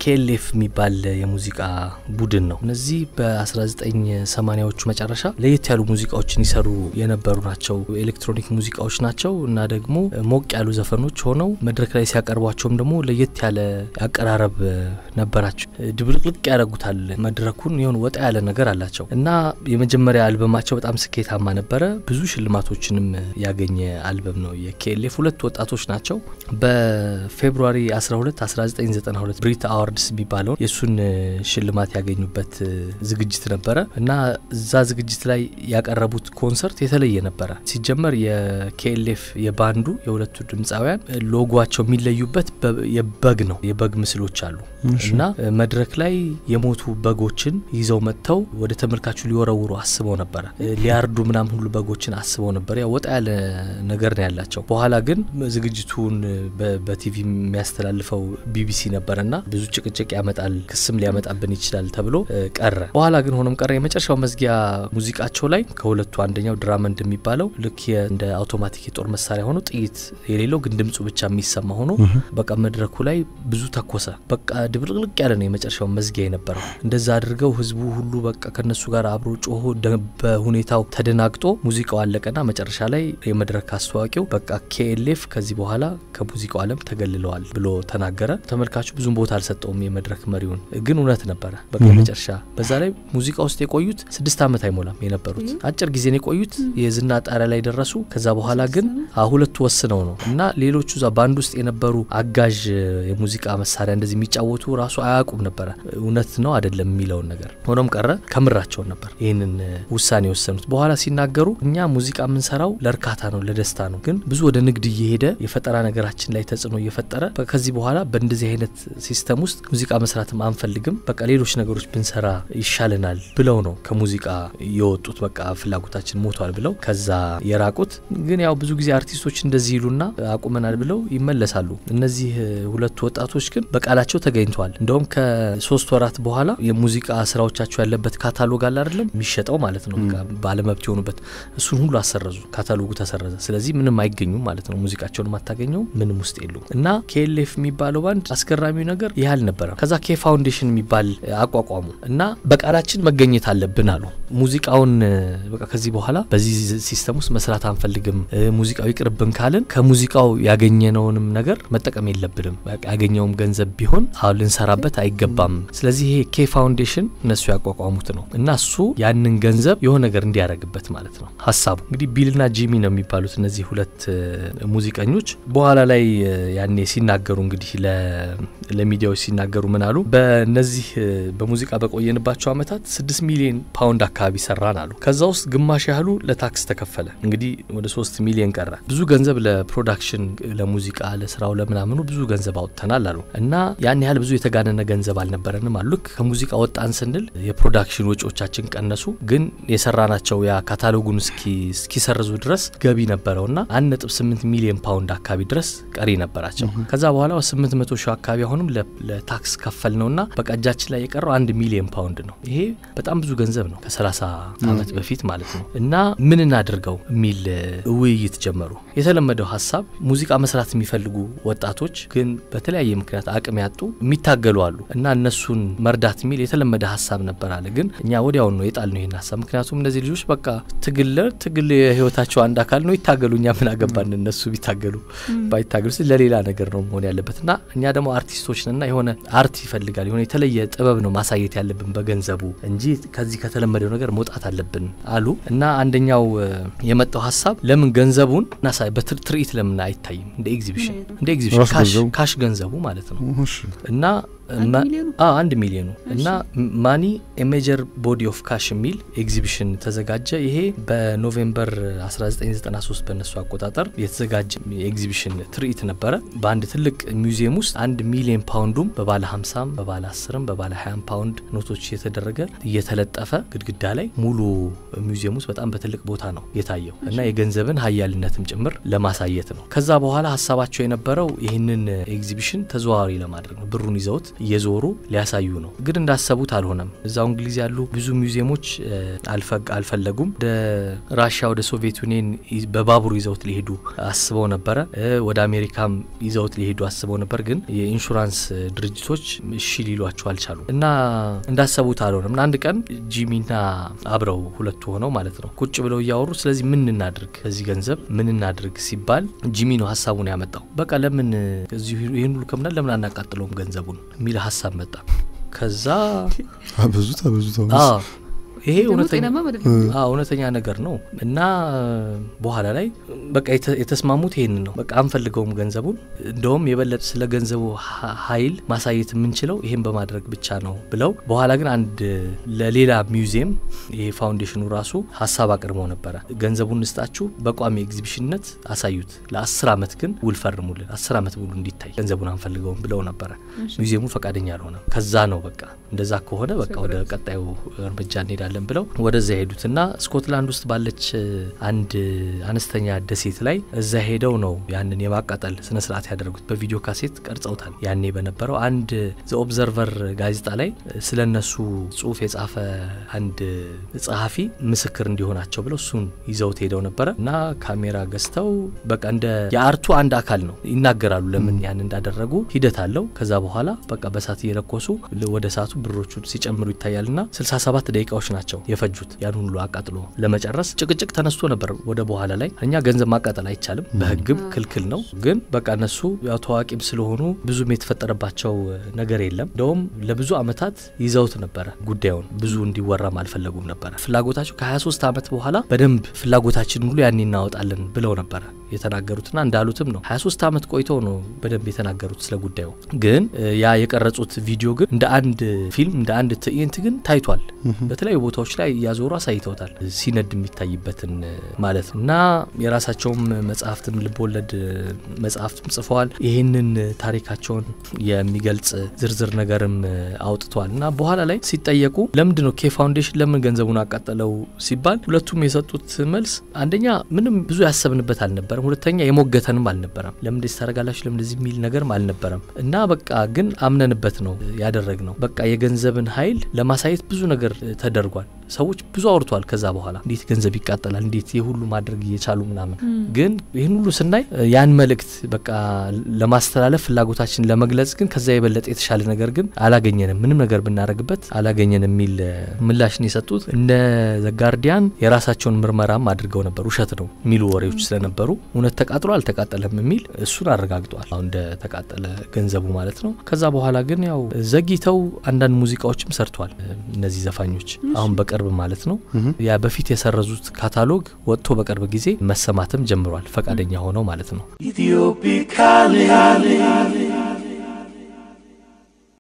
ኬኤልኤፍ የሚባል የሙዚቃ ቡድን ነው። እነዚህ በ1980ዎቹ መጨረሻ ለየት ያሉ ሙዚቃዎችን ይሰሩ የነበሩ ናቸው። ኤሌክትሮኒክ ሙዚቃዎች ናቸው እና ደግሞ ሞቅ ያሉ ዘፈኖች ሆነው መድረክ ላይ ሲያቀርቧቸውም ደግሞ ለየት ያለ አቀራረብ ነበራቸው። ድብልቅልቅ ያደርጉታል መድረኩን የሆነ ወጣ ያለ ነገር አላቸው እና የመጀመሪያ አልበማቸው በጣም ስኬታማ ነበረ። ብዙ ሽልማቶችንም ያገኘ አልበም ነው። የኬኤልኤፍ ሁለት ወጣቶች ናቸው። በፌብሩዋሪ 12 1992 ብሪት አዋርድስ የሚባለው የእሱን ሽልማት ያገኙበት ዝግጅት ነበረ እና እዛ ዝግጅት ላይ ያቀረቡት ኮንሰርት የተለየ ነበረ። ሲጀመር የኬኤልኤፍ የባንዱ የሁለቱ ድምፃውያን ሎጓቸው የሚለዩበት የበግ ነው። የበግ ምስሎች አሉ እና መድረክ ላይ የሞቱ በጎችን ይዘው መጥተው ወደ ተመልካቹ ሊወረውሩ አስበው ነበረ። ሊያርዱ ምናምን ሁሉ በጎችን አስበው ነበር። ያው ወጣ ያለ ነገር ነው ያላቸው። በኋላ ግን ዝግጅቱን በቲቪ የሚያስተላልፈው ቢቢሲ ነበረና ብዙ ጭቅጭቅ ያመጣል፣ ክስም ሊያመጣብን ይችላል ተብሎ ቀረ። በኋላ ግን ሆኖም ቀረ። የመጨረሻው መዝጊያ ሙዚቃቸው ላይ ከሁለቱ አንደኛው ድራመንድ የሚባለው ልክ እንደ አውቶማቲክ የጦር መሳሪያ ሆኖ ጥይት የሌለው ግን ድምፁ ብቻ የሚሰማ ሆኖ በቃ መድረኩ ላይ ብዙ ተኮሰ። በቃ ድብልቅልቅ ያለ ነው የመጨረሻው መዝጊያ የነበረው። እንደዛ አድርገው ህዝቡ ሁሉ በቃ ከነሱ ጋር አብሮ ጮሆ በሁኔታው ተደናግጦ ሙዚቃው አለቀና መጨረሻ ላይ የመድረክ አስተዋቂው በቃ ኬኤልኤፍ ከዚህ በኋላ ከሙዚቃው ዓለም ተገልለዋል ብሎ ተናገረ። ተመልካቹ ብዙም ቦታ አልሰጠውም የመድረክ መሪውን፣ ግን እውነት ነበረ። በቃ መጨረሻ በዛ ላይ ሙዚቃ ውስጥ የቆዩት ስድስት ዓመት አይሞላም የነበሩት አጭር ጊዜ ነው የቆዩት። የዝና ጣሪያ ላይ ደረሱ። ከዛ በኋላ ግን ሁለቱ ወስነው ነው እና ሌሎቹ እዛ ባንድ ውስጥ የነበሩ አጋዥ የሙዚቃ መሳሪያ እንደዚህ የሚጫወቱ ራሱ አያውቁም ነበረ እውነት ነው አይደለም የሚለውን ነገር። ሆኖም ቀረ ከምራቸውን ነበር ይህንን ውሳኔ የወሰኑት። በኋላ ሲናገሩ እኛ ሙዚቃ የምንሰራው ለእርካታ ነው ለደስታ ነው፣ ግን ብዙ ወደ ንግድ እየሄደ የፈጠራ ነገራችን ላይ ተጽዕኖ እየፈጠረ ከዚህ በኋላ በእንደዚህ አይነት ሲስተም ውስጥ ሙዚቃ መስራትም አንፈልግም፣ በቃ ሌሎች ነገሮች ብንሰራ ይሻለናል ብለው ነው ከሙዚቃ የወጡት። በቃ ፍላጎታችን ሞቷል ብለው ከዛ የራቁት። ግን ያው ብዙ ጊዜ አርቲስቶች እንደዚህ ይሉና አቁመናል ብለው ይመለሳሉ። እነዚህ ሁለቱ ወጣቶች ግን በቃላቸው ተገኝተዋል። እንደውም ከሶስት ወራት በኋላ የሙዚቃ ስራዎቻቸው ያለበት ካታሎግ አለ አይደለም የሚሸጠው ማለት ነው። ባለመብት የሆኑበት እሱን ሁሉ አሰረዙ። ካታሎጉ ተሰረዘ። ስለዚህ ምንም አይገኙም ማለት ነው። ሙዚቃቸውን አታገኘው ምንም ውስጥ የሉ እና ኬኤልኤፍ የሚባለው ባንድ አስገራሚው ነገር ይህ አልነበረም። ከዛ ኬ ፋውንዴሽን የሚባል አቋቋሙ እና በቃላችን መገኘት አለብን አሉ። ሙዚቃውን በቃ ከዚህ በኋላ በዚህ ሲስተም ውስጥ መስራት አንፈልግም፣ ሙዚቃው ይቅርብን ካልን ከሙዚቃው ያገኘነውንም ነገር መጠቀም የለብንም። ያገኘውም ገንዘብ ቢሆን አሁን ልንሰራበት አይገባም። ስለዚህ ይሄ ኬ ፋውንዴሽን እነሱ ያቋቋሙት ነው እና እሱ ያንን ገንዘብ የሆነ ነገር እንዲያደርግበት ማለት ነው ሀሳቡ። እንግዲህ ቢልና ጂሚ ነው የሚባሉት እነዚህ ሁለት ሙዚቀኞች። በኋላ ላይ ያኔ ሲናገሩ እንግዲህ ለሚዲያዎች ሲናገሩ ምን አሉ? በእነዚህ በሙዚቃ በቆየንባቸው አመታት ስድስት ሚሊዮን ፓውንድ አካባቢ ሰራን አሉ። ከዛ ውስጥ ግማሽ ያህሉ ለታክስ ተከፈለ። እንግዲህ ወደ ሶስት ሚሊዮን ቀረ። ብዙ ገንዘብ ለፕሮዳክሽን፣ ለሙዚቃ፣ ለስራው፣ ለምናምኑ ብዙ ገንዘብ አውጥተናል አሉ እና ያን ያህል ብዙ የተጋነነ ገንዘብ አልነበረንም አሉ። ልክ ከሙዚቃ ወጣን ስንል የፕሮዳክሽን ወጪዎቻችን ቀነሱ፣ ግን የሰራናቸው ያ ካታሎጉን እስኪሰርዙ ድረስ ገቢ ነበረውና አንድ ነጥብ ስምንት ሚሊዮን ፓውንድ አካባቢ ድረስ ቀሪ ነበራቸው። ከዛ በኋላ ስምንት መቶ ሺህ አካባቢ አሁንም ለታክስ ከፈል ነውና በቃ እጃችን ላይ የቀረው አንድ ሚሊዮን ፓውንድ ነው። ይሄ በጣም ብዙ ገንዘብ ነው ከሰላሳ አመት በፊት ማለት ነው። እና ምን እናድርገው የሚል ውይይት ጀመሩ። የተለመደው ሀሳብ ሙዚቃ መስራት የሚፈልጉ ወጣቶች ግን በተለያየ ምክንያት አቅም ያጡ የሚታገሉ አሉ እና እነሱን መርዳት የሚል የተለመደ ሀሳብ ነበር አለ። ግን እኛ ወዲያውን ነው የጣል ነው ይህን ሀሳብ። ምክንያቱም እነዚህ ልጆች በቃ ትግል ትግል የህይወታቸው አንድ አካል ነው፣ ይታገሉ። እኛ ምን አገባን እነሱ ቢታገሉ ባይታገሉ፣ ለሌላ ነገር ነው መሆን ያለበት እና እኛ ደግሞ አርቲስቶች ነና የሆነ አርት ይፈልጋል የሆነ የተለየ ጥበብ ነው ማሳየት ያለብን በገንዘቡ እንጂ ከዚህ ከተለመደው ነገር መውጣት አለብን አሉ እና አንደኛው የመጣው ሀሳብ ለምን ገንዘቡን ናሳይ በትርኢት ለምን አይታይም እንደ ኤግዚቢሽን እንደ ኤግዚቢሽን ካሽ ገንዘቡ ማለት ነው እና አንድ ሚሊዮኑ እና ማኒ ሜጀር ቦዲ ኦፍ ካሽ የሚል ኤግዚቢሽን ተዘጋጀ። ይሄ በኖቬምበር 1993 በነሱ አቆጣጠር የተዘጋጀ ኤግዚቢሽን ትርኢት ነበረ። በአንድ ትልቅ ሚውዚየም ውስጥ አንድ ሚሊዮን ፓውንዱም በባለ 50ም በባለ 10ም በባለ 20 ፓውንድ ኖቶች እየተደረገ እየተለጠፈ ግድግዳ ላይ ሙሉ ሚውዚየም ውስጥ በጣም በትልቅ ቦታ ነው የታየው እና የገንዘብን ሀያልነትም ጭምር ለማሳየት ነው። ከዛ በኋላ ሀሳባቸው የነበረው ይህንን ኤግዚቢሽን ተዘዋዋሪ ለማድረግ ነው። ብሩን ይዘውት እየዞሩ ሊያሳዩ ነው። ግን እንዳሰቡት አልሆነም። እዛው እንግሊዝ ያሉ ብዙ ሚውዚየሞች አልፈለጉም። ወደ ራሽያ፣ ወደ ሶቪየት ዩኒየን በባቡር ይዘውት ሊሄዱ አስበው ነበረ። ወደ አሜሪካም ይዘውት ሊሄዱ አስበው ነበር። ግን የኢንሹራንስ ድርጅቶች እሺ ሊሏቸው አልቻሉ እና እንዳሰቡት አልሆነም። እና አንድ ቀን ጂሚና አብረው ሁለቱ ሆነው ማለት ነው ቁጭ ብለው እያወሩ ስለዚህ ምን እናድርግ በዚህ ገንዘብ ምን እናድርግ ሲባል ጂሚ ነው ሀሳቡን ያመጣው። በቃ ለምን እዚሁ ይህን ሁሉ ከምናል ለምን አናቃጥለውም ገንዘቡን የሚል ሀሳብ መጣ። ከዛ አበዙት አበዙት ይሄ እውነተኛ ነገር ነው እና በኋላ ላይ በቃ የተስማሙት ይሄንን ነው። በቃ አንፈልገውም ገንዘቡን። እንደውም የበለጠ ስለ ገንዘቡ ኃይል ማሳየት የምንችለው ይሄን በማድረግ ብቻ ነው ብለው በኋላ ግን አንድ ለሌላ ሚውዚየም ይሄ ፋውንዴሽኑ ራሱ ሀሳብ አቅርበው ነበረ። ገንዘቡን እንስጣችሁ፣ በቋሚ ኤግዚቢሽንነት አሳዩት፣ ለአስር አመት ግን ውል ፈርሙልን፣ አስር አመት ሙሉ እንዲታይ ገንዘቡን አንፈልገውም ብለው ነበረ። ሚውዚየሙ ፈቃደኛ አልሆነም። ከዛ ነው በቃ እንደዛ ከሆነ በቃ ወደ ቀጣዩ እርምጃ እንሄዳለን ብለው ወደዛ ሄዱትና ስኮትላንድ ውስጥ ባለች አንድ አነስተኛ ደሴት ላይ እዛ ሄደው ነው ያንን የማቃጠል ስነ ስርዓት ያደረጉት። በቪዲዮ ካሴት ቀርጸውታል። ያኔ በነበረው አንድ ዘ ኦብዘርቨር ጋዜጣ ላይ ስለ እነሱ ጽሁፍ የጻፈ አንድ ጸሐፊ ምስክር እንዲሆናቸው ብለው እሱን ይዘውት ሄደው ነበረ እና ካሜራ ገዝተው በቃ እንደ የአርቱ አንድ አካል ነው ይናገራሉ። ለምን ያን እንዳደረጉ ሂደት አለው። ከዛ በኋላ በቃ በሳት እየለኮሱ ወደ ሳቱ ብሮቹ ሲጨምሩ ይታያልና 67 ደቂቃዎች ናቸው የፈጁት ያን ሁሉ አቃጥሎ ለመጨረስ። ጭቅጭቅ ተነስቶ ነበር ወደ በኋላ ላይ እኛ ገንዘብ ማቃጠል አይቻልም፣ በህግም ክልክል ነው። ግን በቃ እነሱ ያው ታዋቂም ስለሆኑ ብዙም የተፈጠረባቸው ነገር የለም። እንደውም ለብዙ አመታት ይዘውት ነበረ ጉዳዩን ብዙ እንዲወራም አልፈለጉም ነበረ። ፍላጎታቸው ከ23 ዓመት በኋላ በደንብ ፍላጎታችን ሙሉ ያን እናወጣለን ብለው ነበረ የተናገሩትና እንዳሉትም ነው 23 ዓመት ቆይተው ነው በደንብ የተናገሩት ስለ ጉዳዩ። ግን ያ የቀረጹት ቪዲዮ ግን እንደ አንድ ፊልም እንደ አንድ ትዕይንት ግን ታይቷል። በተለያዩ ቦታዎች ላይ እያዞሩ አሳይተውታል። ሲነድ የሚታይበትን ማለት ነው እና የራሳቸውም መጽሐፍትም ልቦወለድ መጽሐፍትም ጽፈዋል። ይህንን ታሪካቸውን የሚገልጽ ዝርዝር ነገርም አውጥተዋል እና በኋላ ላይ ሲጠየቁ ለምንድን ነው ኬ ፋውንዴሽን ለምን ገንዘቡን አቃጠለው ሲባል ሁለቱም የሰጡት መልስ አንደኛ ምንም ብዙ ያሰብንበት አልነበረም፣ ሁለተኛ የሞገተንም አልነበረም። ለምን እንደዚህ ታደርጋላችሁ ለምን እንደዚህ የሚል ነገርም አልነበረም እና በቃ ግን አምነንበት ነው ያደረግ ነው። በቃ የገንዘብን ኃይል ለማሳየት ብዙ ነገር ተደርጓል። ሰዎች ብዙ አውርተዋል። ከዛ በኋላ እንዴት ገንዘብ ይቃጠላል፣ እንዴት የሁሉ ማድረግ እየቻሉ ምናምን። ግን ይህን ሁሉ ስናይ ያን መልእክት በቃ ለማስተላለፍ ፍላጎታችን ለመግለጽ ግን ከዛ የበለጠ የተሻለ ነገር ግን አላገኘንም፣ ምንም ነገር ብናደረግበት አላገኘንም የሚል ምላሽን የሰጡት እነ ዘጋርዲያን የራሳቸውን ምርመራም አድርገው ነበር። ውሸት ነው የሚሉ ወሬዎች ስለነበሩ እውነት ተቃጥሎ አልተቃጠለም የሚል እሱን አረጋግጠዋል። አሁን እንደ ተቃጠለ ገንዘቡ ማለት ነው። ከዛ በኋላ ግን ያው ዘግይተው አንዳንድ ሙዚቃዎችም ሰርተዋል እነዚህ ዘፋኞች አሁን በቅርብ ማለት ነው። ያ በፊት የሰረዙት ካታሎግ ወጥቶ በቅርብ ጊዜ መሰማትም ጀምሯል። ፈቃደኛ ሆነው ማለት ነው።